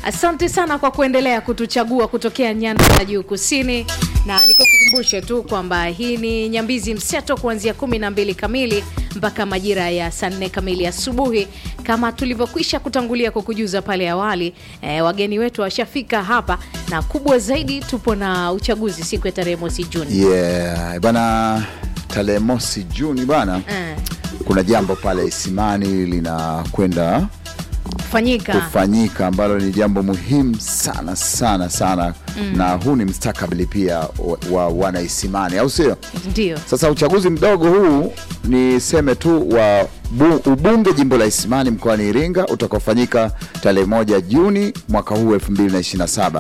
Asante sana kwa kuendelea kutuchagua kutokea nyanda za juu kusini, na nikukumbushe tu kwamba hii ni Nyambizi Mseto kuanzia kumi na mbili kamili mpaka majira ya saa nne kamili asubuhi, kama tulivyokwisha kutangulia kukujuza pale awali. E, wageni wetu washafika hapa, na kubwa zaidi tupo na uchaguzi siku ya tarehe mosi Juni. Yeah, bana tarehe mosi Juni bana, Eh, kuna jambo pale Isimani linakwenda fanyika kufanyika ambalo ni jambo muhimu sana sana sana na huu ni mstakabali pia wa, wa wana Isimani, au sio? ndio Sasa uchaguzi mdogo huu niseme tu wa bu, ubunge jimbo la Isimani mkoani Iringa utakaofanyika tarehe moja Juni mwaka huu 2027.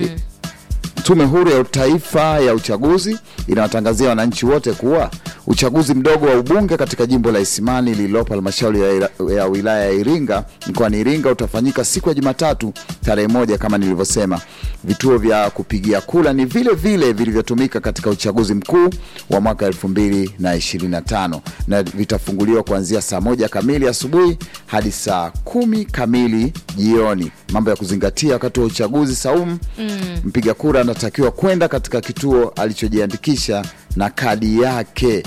Tume Huru ya Taifa ya Uchaguzi inawatangazia wananchi wote kuwa uchaguzi mdogo wa ubunge katika jimbo la Isimani lililopo halmashauri ya, ila- ya wilaya ya Iringa mkoani Iringa utafanyika siku ya Jumatatu tarehe moja kama nilivyosema. Vituo vya kupigia kura ni vile vile vilivyotumika katika uchaguzi mkuu wa mwaka 2025 na vitafunguliwa kuanzia saa moja kamili asubuhi hadi saa kumi kamili jioni. Mambo ya kuzingatia wakati wa uchaguzi saumu, mpiga kura anatakiwa kwenda katika kituo alichojiandikisha na kadi yake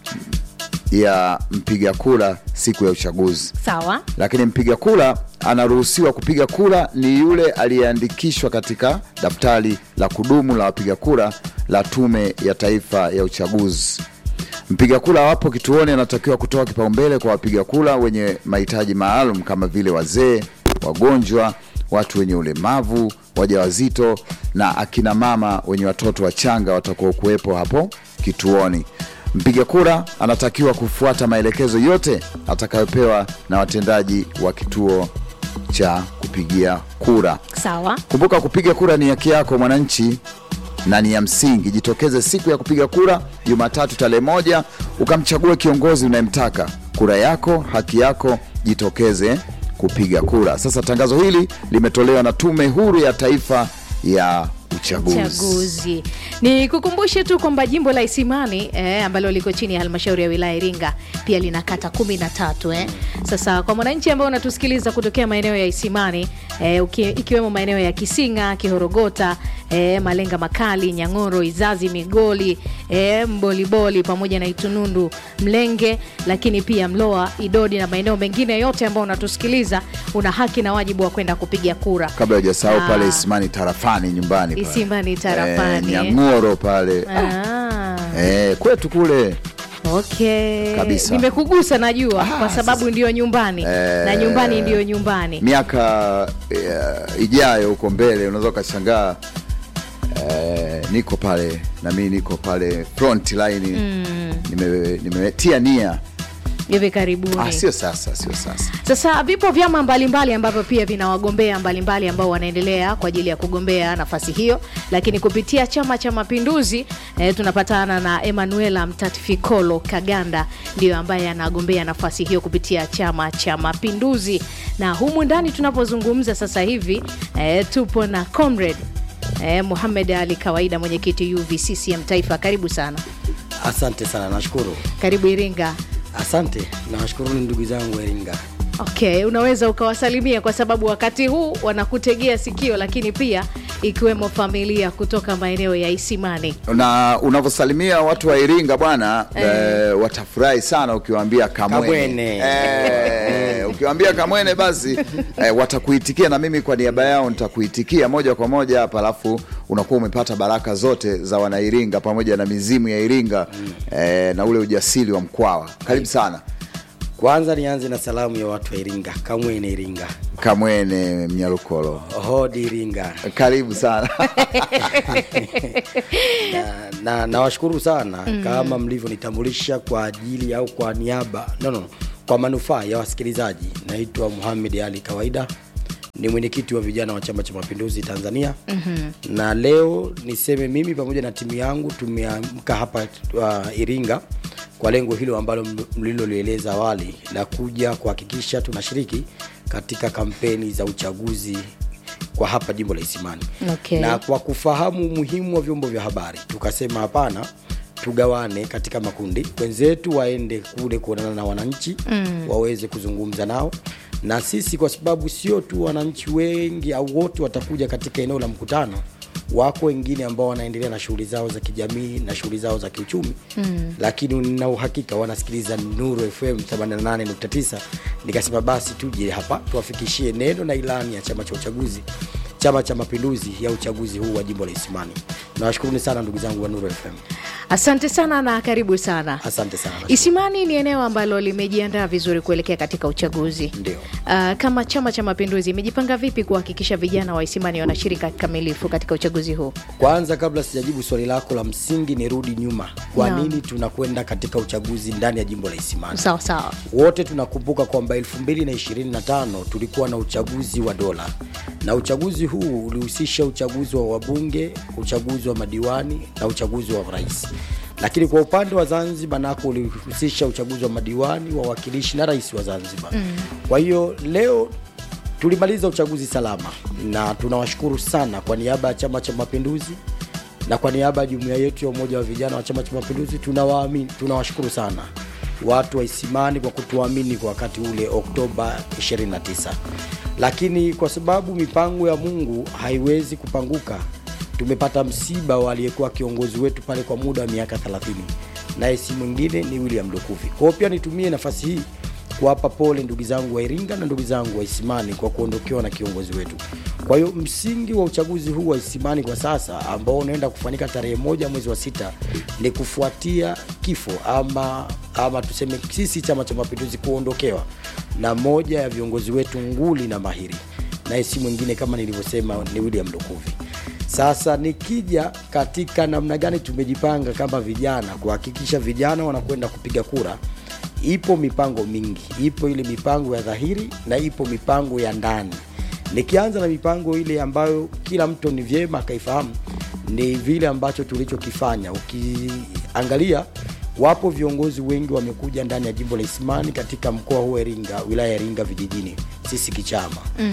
ya mpiga kura siku ya uchaguzi sawa. lakini mpiga kura anaruhusiwa kupiga kura ni yule aliyeandikishwa katika daftari la kudumu la wapiga kura la Tume ya Taifa ya Uchaguzi. Mpiga kura wapo kituoni anatakiwa kutoa kipaumbele kwa wapiga kura wenye mahitaji maalum kama vile wazee, wagonjwa, watu wenye ulemavu, wajawazito na akina mama wenye watoto wachanga watakuwa kuwepo hapo kituoni. Mpiga kura anatakiwa kufuata maelekezo yote atakayopewa na watendaji wa kituo cha kupigia kura. Sawa. Kumbuka, kupiga kura ni haki yako mwananchi na ni ya msingi. Jitokeze siku ya kupiga kura Jumatatu tarehe moja, ukamchague kiongozi unayemtaka. Kura yako, haki yako, jitokeze kupiga kura. Sasa tangazo hili limetolewa na Tume Huru ya Taifa ya Uchaguzi. Uchaguzi. Ni kukumbushe tu kwamba jimbo la Isimani eh, ambalo liko chini ya halmashauri ya wilaya Iringa pia lina kata kumi na tatu eh. Sasa kwa mwananchi ambao unatusikiliza kutokea maeneo ya Isimani eh, uki, ikiwemo maeneo ya Kisinga, Kihorogota, eh, Malenga Makali, Nyang'oro, Izazi, Migoli, eh, Mboliboli pamoja na Itunundu, Mlenge, lakini pia Mloa, Idodi na maeneo mengine yote ambao unatusikiliza, una haki na wajibu wa kwenda kupiga kura. Kabla hujasahau Ah. pale Isimani tarafani nyumbani pale. Isimani tarafani, eh, eh. Nyang'oro pale Ah. eh, kwetu kule Okay. Kabisa. Nimekugusa najua Ah, kwa sababu sasa- ndiyo nyumbani Eh. na nyumbani ndiyo nyumbani. miaka eh, ijayo huko mbele unaweza ukashangaa eh, niko pale na mimi niko pale front line nime- nimetia nia Hivi karibuni. ah, sio sasa sio sasa Sasa vipo vyama mbalimbali ambavyo pia vina wagombea mbalimbali ambao wanaendelea kwa ajili ya kugombea nafasi hiyo, lakini kupitia Chama cha Mapinduzi eh, tunapatana na Emanuela Mtatifikolo Kaganda ndiyo ambaye anagombea nafasi hiyo kupitia Chama cha Mapinduzi, na humu ndani tunapozungumza sasa hivi eh, tupo na comrade eh, Muhamed Ali Kawaida, mwenyekiti UVCCM Taifa. Karibu sana, Asante sana, nashukuru. karibu Iringa. Asante, nawashukuruni ndugu zangu wa Iringa. Okay, unaweza ukawasalimia kwa sababu wakati huu wanakutegea sikio, lakini pia ikiwemo familia kutoka maeneo ya Isimani. na unavyosalimia watu wa Iringa bwana eh, watafurahi sana ukiwaambia kamwene, Kamwene. Eh, ukiwaambia kamwene basi eh, watakuitikia na mimi kwa niaba yao nitakuitikia moja kwa moja hapa, alafu unakuwa umepata baraka zote za wanairinga pamoja na mizimu ya Iringa eh, na ule ujasiri wa Mkwawa. Karibu sana Kwanza nianze na salamu ya watu wa Iringa, Kamwene Iringa, Kamwene Mnyarukolo, hodi Iringa. karibu sana na, na nawashukuru sana kama mlivyonitambulisha kwa ajili au kwa niaba no, no, kwa manufaa ya wasikilizaji. Naitwa Muhamed Ali Kawaida, ni mwenyekiti wa vijana wa Chama cha Mapinduzi Tanzania. mm-hmm. na leo niseme mimi pamoja na timu yangu tumeamka hapa uh, Iringa kwa lengo hilo ambalo m- mlilolieleza awali la kuja kuhakikisha tunashiriki katika kampeni za uchaguzi kwa hapa jimbo la Isimani Okay. na kwa kufahamu umuhimu wa vyombo vya habari tukasema hapana tugawane katika makundi wenzetu waende kule kuonana na wananchi mm. waweze kuzungumza nao na sisi kwa sababu sio tu wananchi wengi au wote watakuja katika eneo la mkutano wako wengine ambao wanaendelea na shughuli zao za kijamii na shughuli zao za kiuchumi mm. lakini nina uhakika wanasikiliza Nuru FM 88.9 nikasema basi tuje hapa tuwafikishie neno na ilani ya chama cha uchaguzi chama cha mapinduzi ya uchaguzi huu wa jimbo la Isimani. Nawashukuruni sana ndugu zangu wa Nuru FM. Asante sana na karibu sana. Asante sana. Isimani ni eneo ambalo limejiandaa vizuri kuelekea katika uchaguzi. Ndio. Uh, kama Chama cha Mapinduzi imejipanga vipi kuhakikisha vijana wa Isimani wanashiriki kikamilifu katika uchaguzi huu? Kwanza, kabla sijajibu swali lako la msingi, nirudi nyuma. Kwa Naam. nini tunakwenda katika uchaguzi ndani ya jimbo la Isimani? Sawa sawa. Wote tunakumbuka kwamba 2025 tulikuwa na uchaguzi wa dola, na uchaguzi huu ulihusisha uchaguzi wa wabunge, uchaguzi wa madiwani na uchaguzi wa rais. Lakini kwa upande wa Zanzibar nako ulihusisha uchaguzi wa madiwani, wawakilishi na rais wa Zanzibar. Kwa hiyo leo tulimaliza uchaguzi salama, na tunawashukuru sana kwa niaba ya Chama cha Mapinduzi na kwa niaba ya jumuiya yetu ya umoja wa vijana wa Chama cha Mapinduzi tunawaamini, tunawashukuru sana watu wa Isimani kwa kutuamini kwa wakati ule Oktoba 29. Lakini kwa sababu mipango ya Mungu haiwezi kupanguka, tumepata msiba wa aliyekuwa kiongozi wetu pale kwa muda wa miaka 30, naye si mwingine ni William Lukuvi. Kwa hiyo pia nitumie nafasi hii kuwapa pole ndugu zangu wa Iringa na ndugu zangu wa Isimani kwa kuondokewa na kiongozi wetu. Kwa hiyo msingi wa uchaguzi huu wa Isimani kwa sasa ambao unaenda kufanyika tarehe moja mwezi wa sita ni kufuatia kifo ama ama tuseme sisi Chama cha Mapinduzi kuondokewa na moja ya viongozi wetu nguli na mahiri, naye si mwingine kama nilivyosema ni William Lukuvi. Sasa nikija katika namna gani tumejipanga kama vijana kuhakikisha vijana wanakwenda kupiga kura, ipo mipango mingi, ipo ile mipango ya dhahiri na ipo mipango ya ndani. Nikianza na mipango ile ambayo kila mtu ni vyema akaifahamu, ni vile ambacho tulichokifanya. Ukiangalia, wapo viongozi wengi wamekuja ndani ya jimbo la Isimani katika mkoa huu wa Iringa, wilaya ya Iringa vijijini, sisi kichama mm.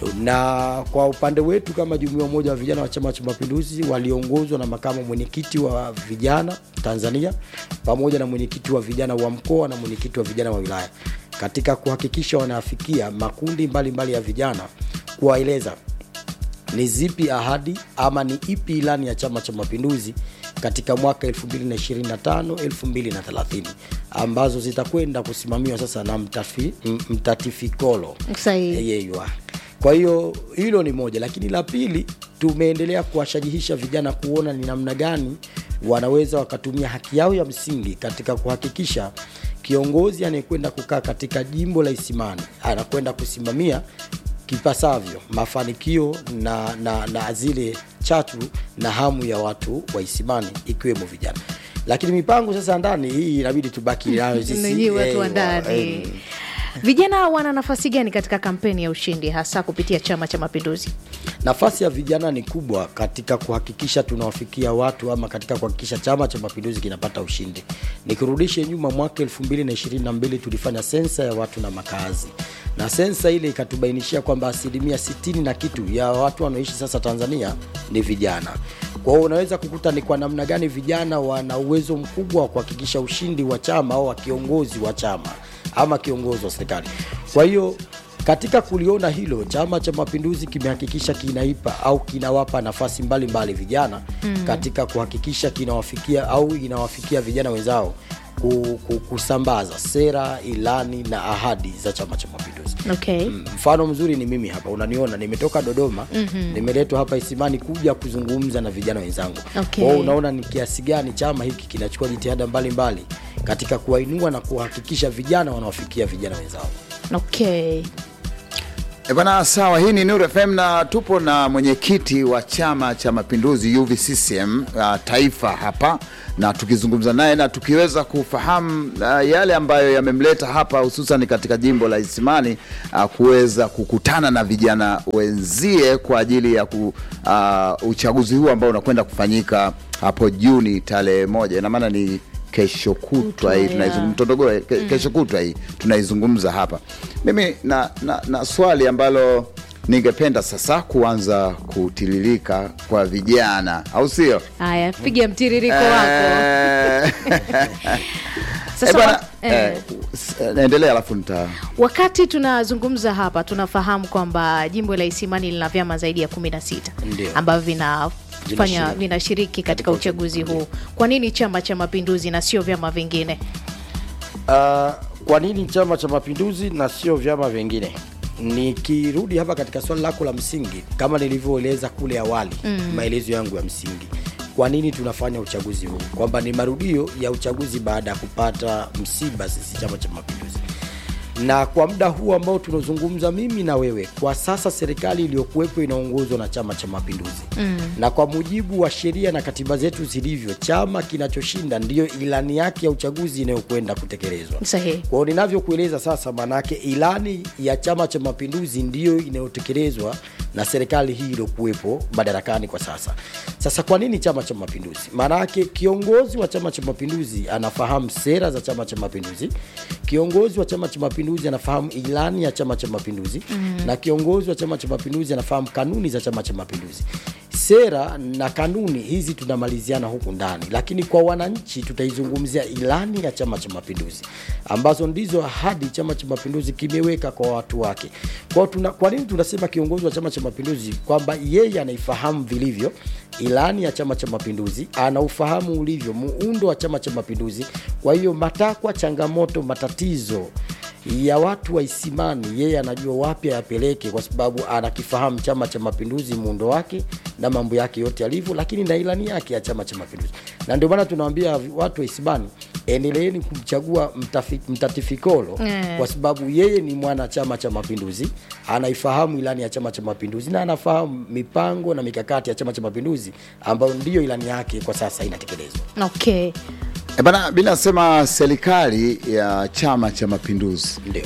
na kwa upande wetu kama jumuiya ya umoja wa vijana wa Chama cha Mapinduzi waliongozwa na makamu mwenyekiti wa vijana Tanzania pamoja na mwenyekiti wa vijana wa mkoa na mwenyekiti wa vijana wa wilaya katika kuhakikisha wanafikia makundi mbalimbali mbali ya vijana kuwaeleza ni zipi ahadi ama ni ipi ilani ya Chama cha Mapinduzi katika mwaka 2025 2030 ambazo zitakwenda kusimamiwa sasa na mtafi, m- mtatifikolo Sahihi. yeywa. Kwa hiyo hilo ni moja, lakini la pili tumeendelea kuwashajihisha vijana kuona ni namna gani wanaweza wakatumia haki yao ya msingi katika kuhakikisha kiongozi anayekwenda kukaa katika jimbo la Isimani anakwenda kusimamia kipasavyo mafanikio na, na, na zile chatu na hamu ya watu wa Isimani ikiwemo vijana. Lakini mipango sasa ndani hii inabidi tubaki nayo sisi Ninyi watu wa eh, ndani. eh, Vijana wana nafasi gani katika kampeni ya ushindi hasa kupitia Chama cha Mapinduzi? Nafasi ya vijana ni kubwa katika kuhakikisha tunawafikia watu ama katika kuhakikisha Chama cha Mapinduzi kinapata ushindi. Nikirudishe nyuma, mwaka 2022 tulifanya sensa ya watu na makazi, na sensa ile ikatubainishia kwamba asilimia 60 na kitu ya watu wanaoishi sasa Tanzania ni vijana. Kwa hiyo unaweza kukuta ni kwa namna gani vijana wana uwezo mkubwa wa kuhakikisha ushindi wa chama au wa kiongozi wa chama ama kiongozi wa serikali. Kwa hiyo katika kuliona hilo, Chama cha Mapinduzi kimehakikisha kinaipa au kinawapa nafasi mbalimbali mbali vijana mm. katika kuhakikisha kinawafikia au inawafikia vijana wenzao ku, ku, kusambaza sera, ilani na ahadi za Chama cha Mapinduzi. Okay. Mm, Mfano mzuri ni mimi hapa, unaniona nimetoka Dodoma mm-hmm. nimeletwa hapa Isimani kuja kuzungumza na vijana wenzangu. Okay. Kwa hiyo unaona ni kiasi gani chama hiki kinachukua jitihada mbalimbali katika kuwainua na kuhakikisha vijana wanawafikia vijana wenzao. Okay. E bwana, sawa. Hii ni Nuru FM na tupo na mwenyekiti wa Chama cha Mapinduzi UVCCM uh, taifa hapa, na tukizungumza naye na tukiweza kufahamu uh, yale ambayo yamemleta hapa hususan katika jimbo la Isimani uh, kuweza kukutana na vijana wenzie kwa ajili ya ku, uh, uchaguzi huu ambao unakwenda kufanyika hapo Juni tarehe moja, ina maana ni kesho kutwa Kutwa, hii yeah. tunaizungumza Mtondogoe ke, kesho kutwa hii tunaizungumza hapa. Mimi na, na, na swali ambalo ningependa sasa kuanza kutiririka kwa vijana, au sio? Haya, piga mtiririko wako. Eh, Sasa Eh, bwana, wa- Eh. eh, s- eh, naendelea alafu nita wakati tunazungumza hapa tunafahamu kwamba jimbo la isimani lina vyama zaidi ya kumi na sita Ndio. ambavyo vinafanya Vinashiriki. vinashiriki katika uchaguzi huu kwa nini chama cha mapinduzi na sio vyama vingine Uh, kwa nini Chama cha Mapinduzi na sio vyama vingine? Nikirudi hapa katika swali lako la msingi, kama nilivyoeleza kule awali mm. maelezo yangu ya msingi, kwa nini tunafanya uchaguzi huu, kwamba ni marudio ya uchaguzi baada ya kupata msiba sisi Chama cha Mapinduzi na kwa muda huu ambao tunazungumza mimi na wewe, kwa sasa serikali iliyokuwepo inaongozwa na Chama cha Mapinduzi mm. na kwa mujibu wa sheria na katiba zetu zilivyo, chama kinachoshinda ndiyo ilani yake ya uchaguzi inayokwenda kutekelezwa. sahihi Kwa hiyo ninavyokueleza sasa, maanake ilani ya Chama cha Mapinduzi ndiyo inayotekelezwa na serikali hii iliyokuwepo madarakani kwa sasa. Sasa kwa nini Chama cha Mapinduzi? Maanake kiongozi wa Chama cha Mapinduzi anafahamu sera za Chama cha Mapinduzi, kiongozi wa Chama cha Mapinduzi anafahamu ilani ya Chama cha Mapinduzi mm. na kiongozi wa Chama cha Mapinduzi anafahamu kanuni za Chama cha Mapinduzi. Sera na kanuni hizi tunamaliziana huku ndani, lakini kwa wananchi tutaizungumzia ilani ya Chama cha Mapinduzi ambazo ndizo ahadi Chama cha Mapinduzi kimeweka kwa watu wake. Kwa, tuna, kwa nini tunasema kiongozi wa Chama cha Mapinduzi kwamba yeye anaifahamu vilivyo ilani ya Chama cha Mapinduzi, anaufahamu ulivyo muundo wa Chama cha Mapinduzi. Kwa hiyo matakwa, changamoto, matatizo ya watu wa Isimani yeye anajua wapi ayapeleke, kwa sababu anakifahamu Chama cha Mapinduzi muundo wake na mambo yake yote yalivyo, lakini na ilani yake ya Chama cha Mapinduzi. Na ndio maana tunawaambia watu wa Isimani, endeleeni kumchagua mtafi, mtatifikolo Mm. kwa sababu yeye ni mwana Chama cha Mapinduzi, anaifahamu ilani ya Chama cha Mapinduzi na anafahamu mipango na mikakati ya Chama cha Mapinduzi ambayo ndiyo ilani yake kwa sasa inatekelezwa. okay E bana, mi nasema serikali ya Chama cha Mapinduzi Ndio.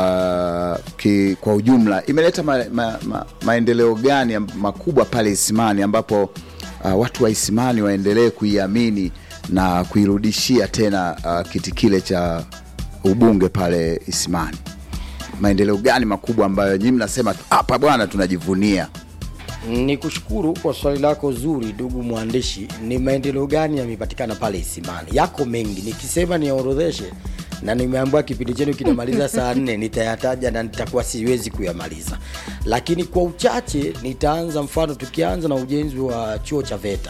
uh, ki, kwa ujumla imeleta ma, ma, ma, maendeleo gani ya- makubwa pale Isimani ambapo uh, watu wa Isimani waendelee kuiamini na kuirudishia tena uh, kiti kile cha ubunge pale Isimani. Maendeleo gani makubwa ambayo nyinyi mnasema hapa bwana tunajivunia? Ni kushukuru kwa swali lako zuri, ndugu mwandishi. Ni maendeleo gani yamepatikana pale Isimani? Yako mengi, nikisema niorodheshe na nimeambiwa kipindi chenu kinamaliza saa nne, nitayataja na nitakuwa siwezi kuyamaliza, lakini kwa uchache nitaanza. Mfano, tukianza na ujenzi wa chuo cha VETA.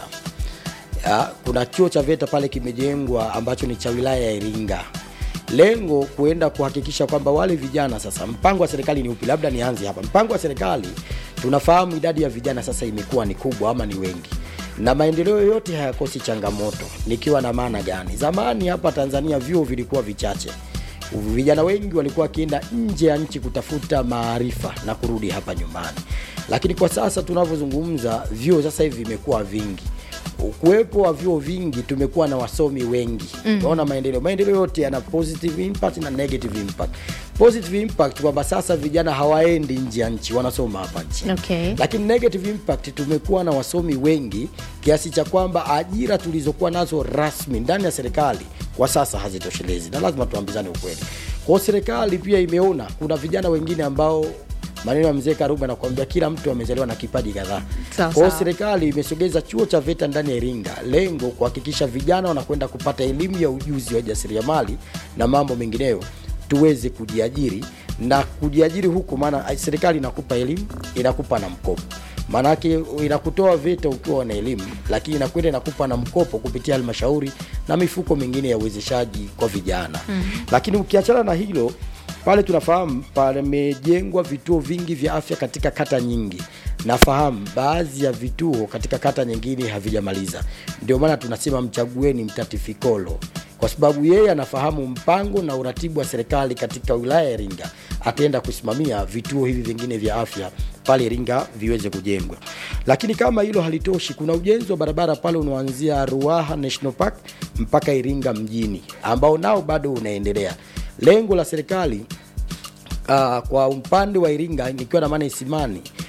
Ya, kuna chuo cha VETA pale kimejengwa ambacho ni cha wilaya ya Iringa. Lengo kuenda kuhakikisha kwamba wale vijana sasa, mpango wa serikali ni upi? Labda nianze hapa. Mpango wa serikali, tunafahamu idadi ya vijana sasa imekuwa ni kubwa ama ni wengi, na maendeleo yote hayakosi changamoto. Nikiwa na maana gani? Zamani hapa Tanzania vyuo vilikuwa vichache, vijana wengi walikuwa wakienda nje ya nchi kutafuta maarifa na kurudi hapa nyumbani, lakini kwa sasa tunavyozungumza, vyuo sasa hivi vimekuwa vingi ukuwepo wa vyuo vingi tumekuwa na wasomi wengi unaona maendeleo maendeleo yote yana positive impact na negative impact positive impact kwamba sasa vijana hawaendi nje ya nchi wanasoma hapa nchini Okay. lakini negative impact tumekuwa na wasomi wengi kiasi cha kwamba ajira tulizokuwa nazo rasmi ndani ya serikali kwa sasa hazitoshelezi na lazima tuambizane ukweli kwao serikali pia imeona kuna vijana wengine ambao maneno ya mzee karuba nakwambia kila mtu amezaliwa na kipaji kadhaa Sawa, kwao sawa. serikali imesogeza chuo cha VETA ndani ya Iringa, lengo kuhakikisha vijana wanakwenda kupata elimu ya ujuzi wa jasiriamali na mambo mengineyo, tuweze kujiajiri na kujiajiri huku, maana serikali inakupa elimu, inakupa na mkopo maanake inakutoa VETA ukiwa na elimu, lakini inakwenda inakupa na mkopo kupitia halmashauri na mifuko mingine ya uwezeshaji kwa vijana mm. Lakini ukiachana na hilo pale tunafahamu pamejengwa vituo vingi vya afya katika kata nyingi. Nafahamu baadhi ya vituo katika kata nyingine havijamaliza, ndio maana tunasema mchagueni mtatifikolo, kwa sababu yeye anafahamu mpango na uratibu wa serikali katika wilaya ya Iringa. Ataenda kusimamia vituo hivi vingine vya afya pale Iringa viweze kujengwa. Lakini kama hilo halitoshi, kuna ujenzi wa barabara pale unaoanzia Ruaha National Park mpaka Iringa mjini ambao nao bado unaendelea. Lengo la serikali uh, kwa upande wa Iringa nikiwa na maana Isimani